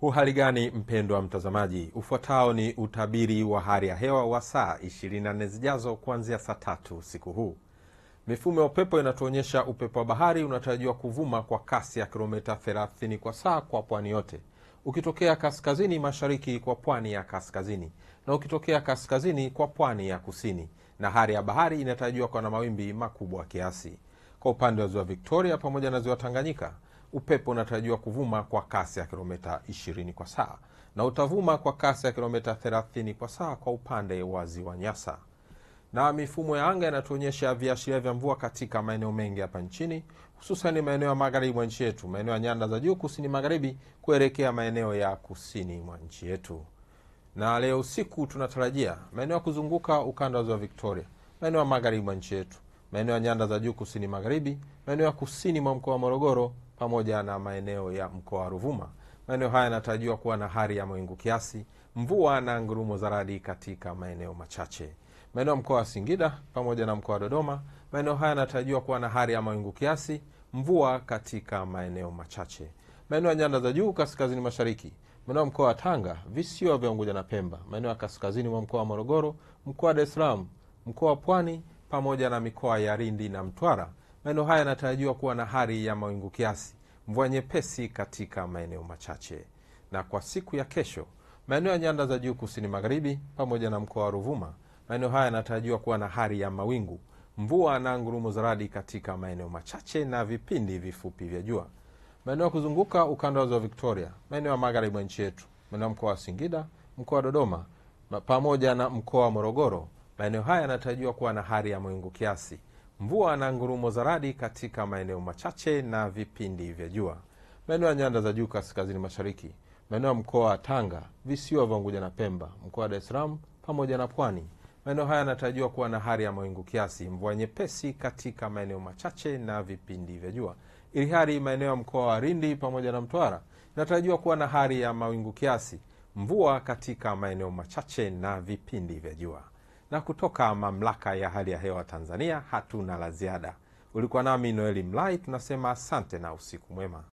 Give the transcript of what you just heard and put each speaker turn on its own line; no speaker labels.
Uhali gani mpendwa mtazamaji, ufuatao ni utabiri wa hali ya hewa wa saa 24 zijazo kuanzia saa tatu usiku huu. Mifumo ya upepo inatuonyesha upepo wa bahari unatarajiwa kuvuma kwa kasi ya kilomita 30 kwa saa kwa pwani yote, ukitokea kaskazini mashariki kwa pwani ya kaskazini na ukitokea kaskazini kwa pwani ya kusini, na hali ya bahari inatarajiwa kuwa na mawimbi makubwa kiasi. Kwa upande wa ziwa Victoria pamoja na ziwa Tanganyika, upepo unatarajiwa kuvuma kwa kasi ya kilomita 20 kwa saa na utavuma kwa kasi ya kilomita 30 kwa saa kwa upande wa ziwa Nyasa. Na mifumo ya anga inatuonyesha viashiria vya mvua katika maeneo mengi hapa nchini, hususan maeneo ya magharibi mwa nchi yetu, maeneo ya nyanda za juu kusini magharibi kuelekea maeneo ya kusini mwa nchi yetu. Na leo usiku tunatarajia maeneo ya kuzunguka ukanda wa ziwa Victoria, maeneo ya magharibi mwa nchi yetu, maeneo ya nyanda za juu kusini magharibi, maeneo ya kusini mwa mkoa wa Morogoro pamoja na maeneo ya mkoa wa Ruvuma. Maeneo haya yanatarajiwa kuwa na hali ya mawingu kiasi, mvua na ngurumo za radi katika maeneo machache. Maeneo ya mkoa wa Singida pamoja na mkoa wa Dodoma, maeneo haya yanatarajiwa kuwa na hali ya mawingu kiasi, mvua katika maeneo machache. Maeneo ya nyanda za juu kaskazini mashariki, maeneo ya mkoa wa Tanga, visiwa vya Unguja na Pemba, maeneo ya kaskazini mwa mkoa wa Morogoro, mkoa wa Dar es Salaam, mkoa wa Pwani pamoja na mikoa ya Lindi na Mtwara. Maeneo haya yanatarajiwa kuwa na hali ya mawingu kiasi, mvua nyepesi katika maeneo machache. Na kwa siku ya kesho, maeneo ya nyanda za juu kusini magharibi pamoja na mkoa wa Ruvuma, maeneo haya yanatarajiwa kuwa na hali ya mawingu, mvua na ngurumo za radi katika maeneo machache na vipindi vifupi vya jua. Maeneo ya kuzunguka ukanda wa ziwa Victoria, maeneo ya magharibi mwa nchi yetu, maeneo ya mkoa wa Singida, mkoa wa Dodoma pamoja na mkoa wa Morogoro, maeneo haya yanatarajiwa kuwa na hali ya mawingu kiasi, mvua na ngurumo za radi katika maeneo machache na vipindi vya jua. Maeneo ya nyanda za juu kaskazini mashariki, maeneo ya mkoa wa Tanga, visiwa vya Unguja na Pemba, mkoa wa Dar es Salaam pamoja na Pwani, maeneo haya yanatarajiwa kuwa na hali ya mawingu kiasi, mvua nyepesi katika maeneo machache na vipindi vya jua, ili hali maeneo ya mkoa wa Lindi pamoja na Mtwara inatarajiwa kuwa na hali ya mawingu kiasi, mvua katika maeneo machache na vipindi vya jua. Na kutoka mamlaka ya hali ya hewa Tanzania hatuna la ziada. Ulikuwa nami Noeli Mlai, tunasema asante na usiku mwema.